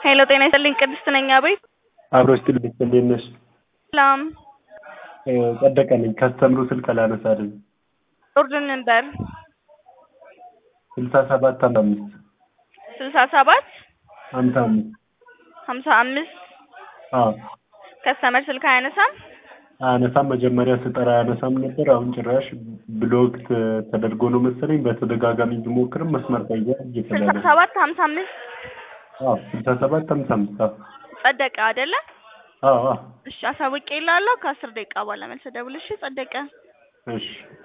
ሄሎ ጤና ይስጥልኝ ቅድስት ነኝ አቤት አብሮ ስትል እንዴት ነሽ? ሰላም ጸደቀ ነኝ ከስተምሩ ስልክ አላነሳልኝ ኦርደር ነበር ስልሳ ሰባት ሀምሳ አምስት ስልሳ ሰባት ሀምሳ አምስት ሀምሳ አምስት አዎ ከስተመር ስልክ አያነሳም አያነሳም መጀመሪያ ስጠራ አያነሳም ነበር አሁን ጭራሽ ብሎክ ተደርጎ ነው መሰለኝ በተደጋጋሚ ብሞክርም መስመር ቀየ ስልሳ እየተባለ ሰባት ሀምሳ አምስት አዎ ስልሳ ሰባት ሀምሳ አምስት አዎ ጸደቀ አይደለ አዎ አዎ እሺ አሳውቄ እልሃለሁ ከአስር ደቂቃ በኋላ መልስ ደውል እሺ ጸደቀ እሺ